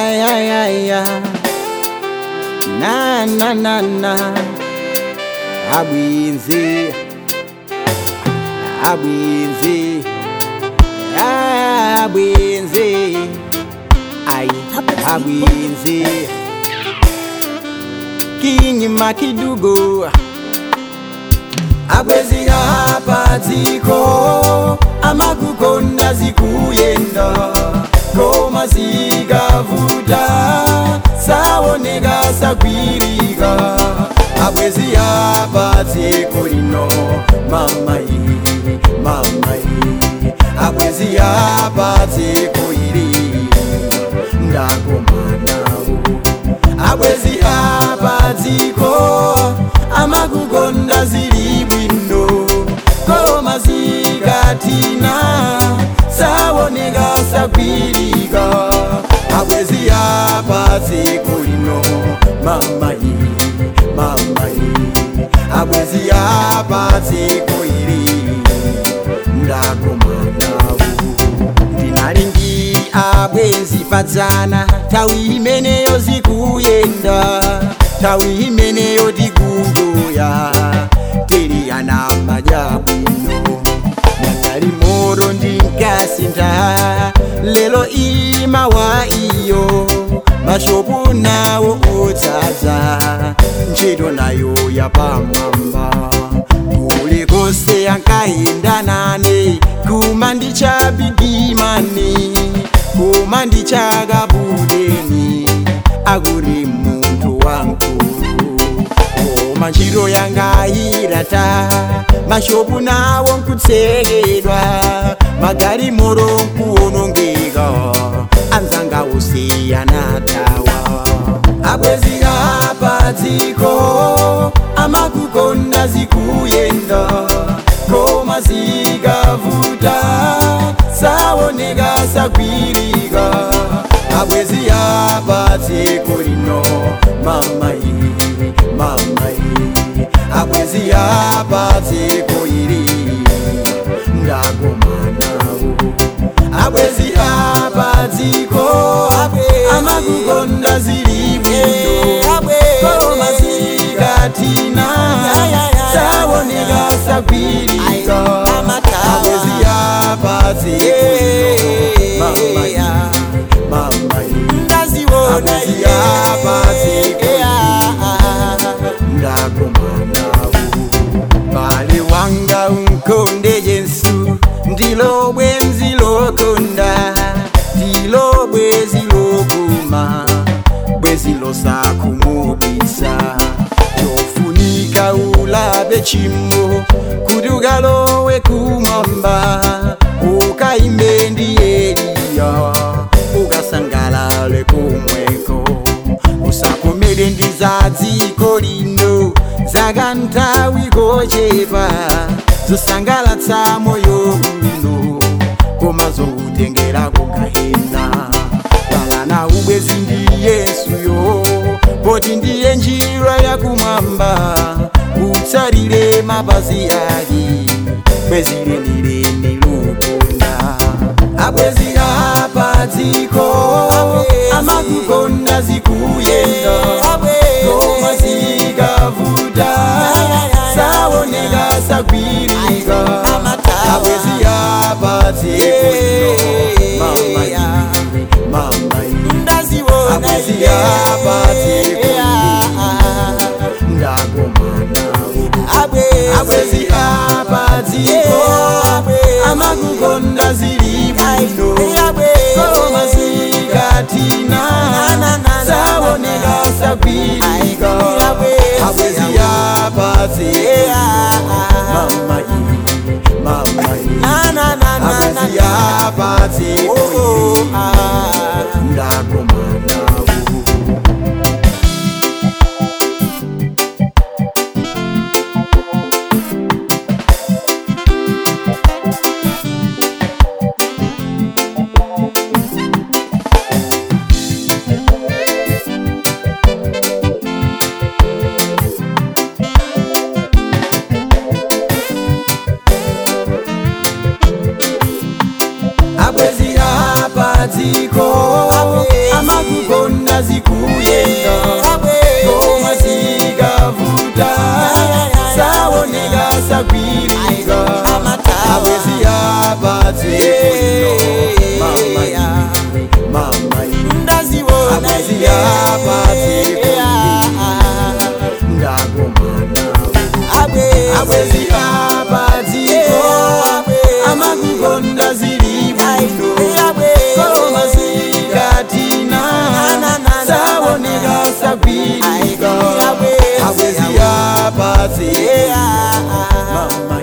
Ay, ay, ay, ay. Na, na, na, na. Abwinzi. Abwinzi. Abwinzi. Ay, abwinzi. Kinyima kidugo. Abwezi hapa dziko amakukonda zikuyenda koma zikavuta saoneka sakwirika abwezi hapa dziko lino mamayi mamayi abwezi hapa dziko ili ndakomanawo abwezi hapa dziko amakukonda zili bwino koma zikatina saoneka sakwirika abwezi hapa dziko lino mamayi mamayi abwezi hapa dziko ili ndakomanawo ndinalingi abwezi padzana tawi imeneyo zikuyenda tawi imeneyo tikungoya tiriyana majabwino nyakali moro ndinkasinta lelo imawa iyo mashopu nawo odzadza ntchito nayo yapamwamba kule kose ankayenda nane kuma ndichabigimani kuma ndichakabudeni akuri muntu wankulu koma ntchito yangayirata mashopu nawo nkutsekedwa magarimoro nkuwonongeka anzanga usiyana tawa abwezi hapa dziko amakukonda zikuyenda koma zikavuta saoneka sakwirika abwezi hapa dziko lino mamayi mamayi abwezi hapa dziko ili ndakomanawo abwezi hapa dziko amakukonda zili bwino koma zikatina saoneka sakwirika abwezi hapa dziko lino mamayi mamayi abwezi hapa dziko ndakomanawo bale wanga unkonde yesu ndilo bwenzi lokonda ndilo bwezi lokuma bwezi losakumudisa chofunika ulabe chimo kuti ukalowe kumwamba ukaimbe ndi eliya ukasangalale kumweko usakomere ndi za dziko lino zakanthawi kochepa zosangalatsa moyo uno koma zokutengera kugahena palana ubwezi ndi yesuyo poti ndiye njira yakumwamba utsalire mapazi ake bwezi lenileni lukonda abwezi hapa dziko amakukonda zikuyenda koma zikavuta saoneka sakwirika abwezi hapa dziko lino mamayi mamayi abwezi hapa dziko ndakomanawo abwezi hapa dziko amakukonda zili bwino koma zikatina saoneka sakwirika abwezi hapa dziko mamayi mamayi abwezi hapa dziko ndakomanawo dziko amakukonda zikuyenda koma zikavuta saoneka sagwirika abwezi apatse kuno mama iwe mama iwe abwezi apatse kuno ndagomana abwezi apadziko amakukonda zili bwino koma zikatina saoneka sagwirika abwezi apatse mama